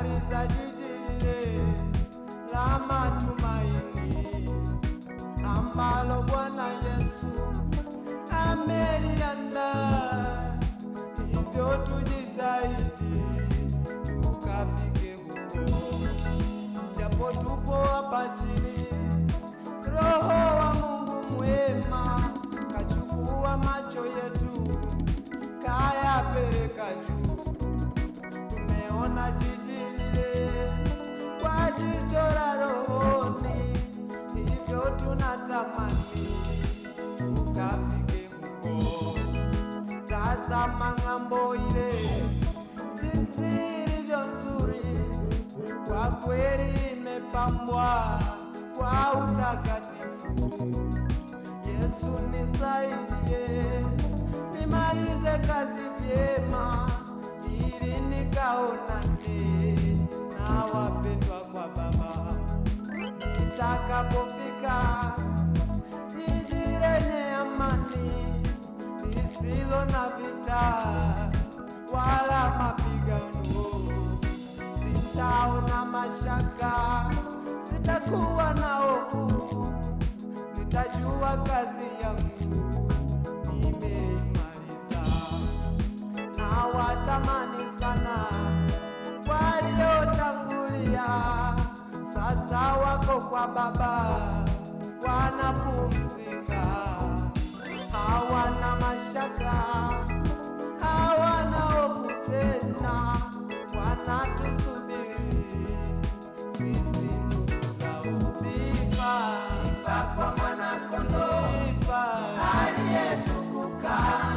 habari za jiji lile la matumaini ambalo Bwana Yesu ameliandaa. Hivyo tujitahidi tukafike huko, japo tupo hapa chini. Roho wa Mungu mwema kachukua macho yetu kayapeleka juu tumeona jiji lile kwa jicho la rohoni, hivyo tunatamani tukafike huko. Tazama ng'ambo ile jinsi ilivyo nzuri, kwa kweli imepambwa kwa utakatifu. Yesu nisaidie, nimalize kazi vyema, ili nikaonane na wapendwa kwa Baba. Nitakapofika jiji lenye amani, lisilo na vita wala mapigano, sitaona mashaka, sitakuwa na hofu nitajua kazi yangu nimeimaliza, na watamani sana waliotangulia, sasa wako kwa Baba wanapumzika, hawana mashaka, hawana hofu tena, wanatusubiri sisi ndugu zao. Sifa, sifa kwa mwana-kondoo, sifa aliyetukuka,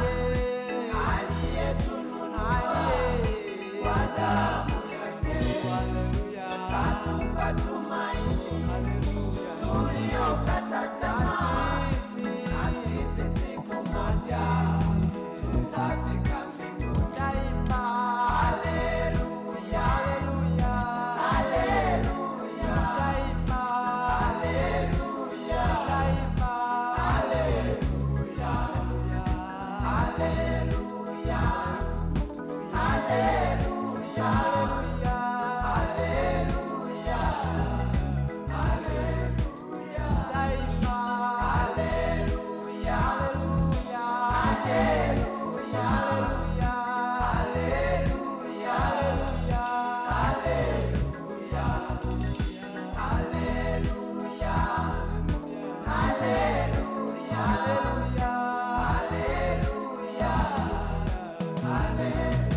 aliyetununua kwa damu yake, katupa tumaini tuliokata tamaa, na sisi siku moja tutafika mbinguni. Taimba haleluya, haleluya, haleluya, taimba haleluya, taimba haleluya, haleluya, haleluya, haleluya, haleluya, taimba haleluya, haleluya, haleluya, haleluya, haleluya, haleluya, haleluya, haleluya, haleluya, haleluya,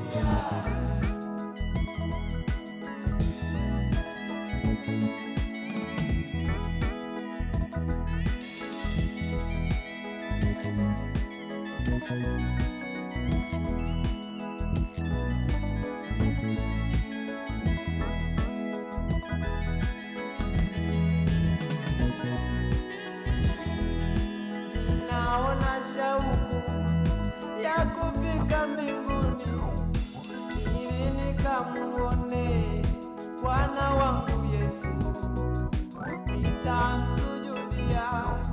naona shauku ya kufika mbinguni ili nikamuone Bwana wangu Yesu, nitamsujudia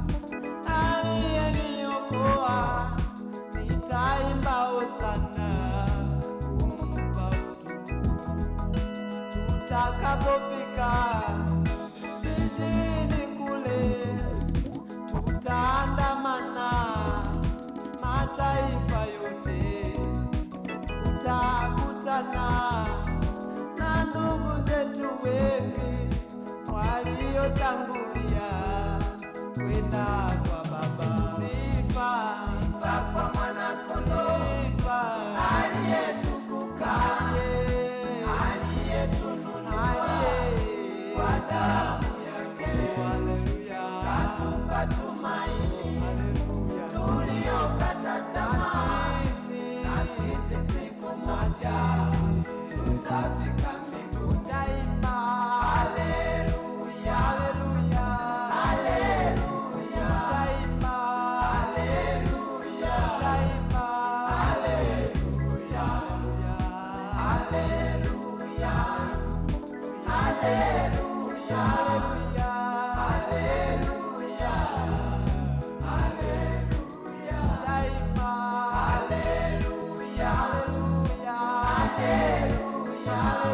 aliyeniokoa, nitaimba hosana kumpa utukufu tutakapofika jijini kule tutaandamana mataifa yote, tutakutana na ndugu zetu wengi waliotangulia kwenda kwa Baba. Sifa, sifa kwa mwana-kondoo, sifa aliyetukuka, aliyetununua kwa damu yake. Haleluya, katupa tumaini tuliokata tamaa, na sisi siku moja tutafika mbinguni. Taimba haleluya, haleluya, haleluya, taimba haleluya, taimba haleluya, haleluya, haleluya, haleluya, haleluya, taimba haleluya, haleluya, haleluya,